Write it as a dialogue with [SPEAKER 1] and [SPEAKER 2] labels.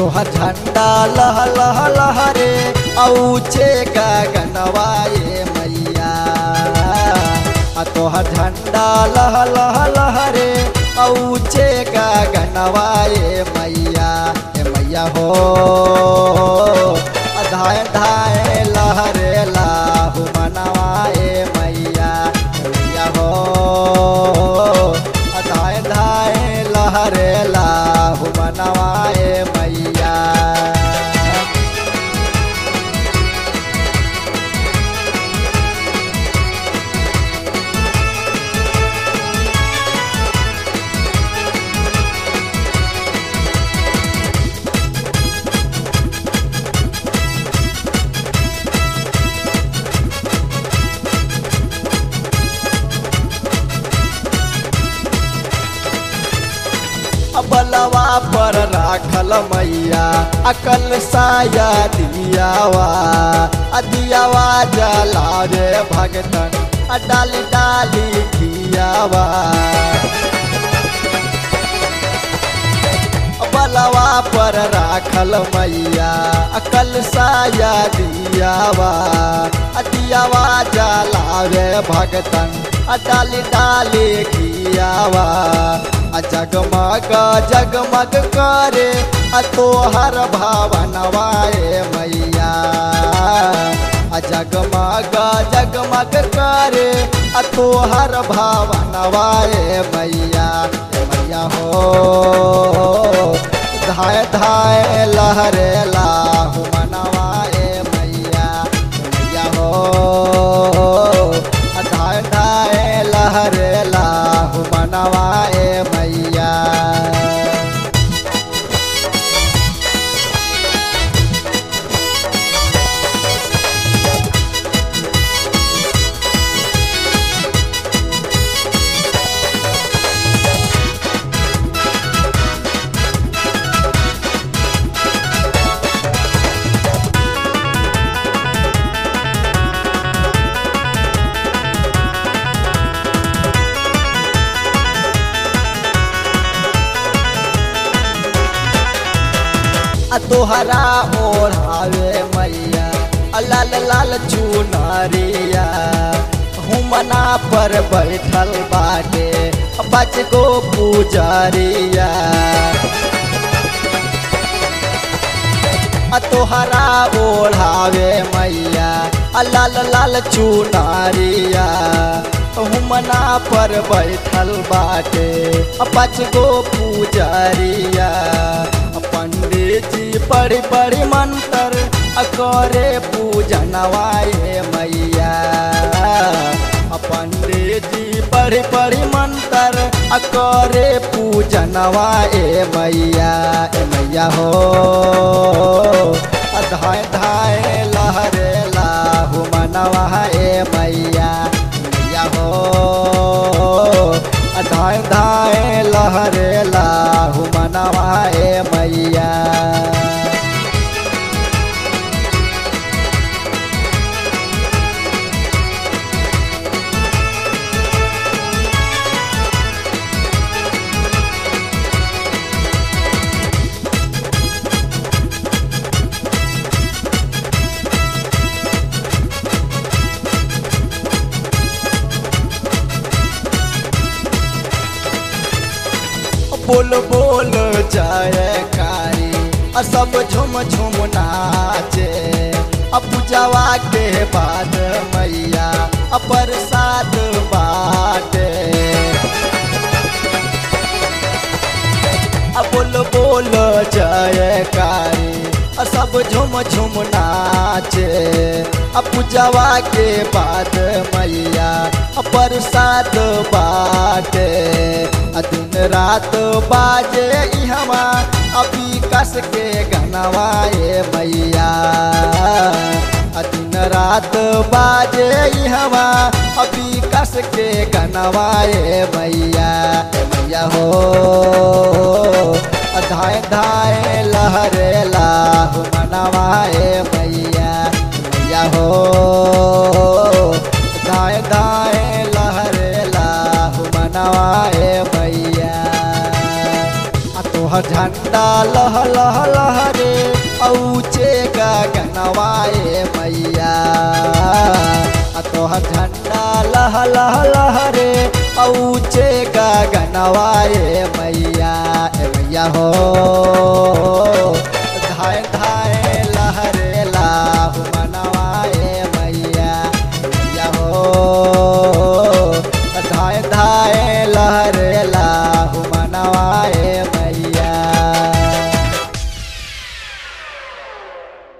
[SPEAKER 1] तोहर झंडा लह लह लहरे औचे गगनवाए मैया आ तोहर झंडा लह लह लहरे औचे गगनवाए मैया ए मैया हो आ धाय धाय लहरे लाहु मनवाए मैया ए मैया हो आ धाय धाय लहरे लाहु मनवाए मैया बलवा पर राखल मैया अकल साया दियावा आ दियावा जला रे भगतन आ डाली डाली दियावा बलवा पर राखल मैया अकल साया दियावा आ दियावा जला रे भगतन आ डाली डाली दियावा आ जगमग जगमग करे आ तोहर भावनवाए मैया आ जगमग जगमग करे आ तोहर भावनवाए मैया ए मैया हो धाय धाय लहरे लाहु मनवाए मैया ए मैया हो धाय धाय लहरे लाहु मनवाए मैया आ तोहरा ओढ़ावे मैया आ लाल लाल चुनरिया हुमना पर बैठल बाटे बच गो पुजरिया आ तोहरा ओढ़ावे मैया आ लाल लाल चुनरिया हुमना पर बैठल बाटे पाँच गो पुजरिया पंडित जी पढ़ी पढ़ी मंत्र करे पूजनवाए मैया पंडित जी पढ़ी पढ़ी मंत्र करे पूजनवाए मैया ए मैया हो धाय धाय लहरे लाहु मनवाए मैया मैया हो धाय धाय लहरे लाहु मनवाए मैया बोल बोल जयकारी आ सब झुम झुम नाचे अब पूजावा के बाद मैया आ प्रसाद बाटे आ बोल बोल जयकारी आ सब झुम झुम नाचे आ पूजावा के बाद मैया आ प्रसाद बाटे आ दिन रात बाजे इहवा अभी कस के गनवाए मैया आ दिन रात बाजे इहवा अभी कस के गनवाए मैया ए मैया हो आ धाय धाय लहरे लाहु मनवाए मैया मैया हो दाएं दाएं लहरे लाहु मनवाए मैया आ तोहर झंडा लह लह लहरे आ तोहर झंडा लह लह लहरे औचे गगनवाए मैया ए मैया हो धाय धाय लहरे लाहु मनवाए मैया मैया हो धाय धाय लहरे लाहु मनवाए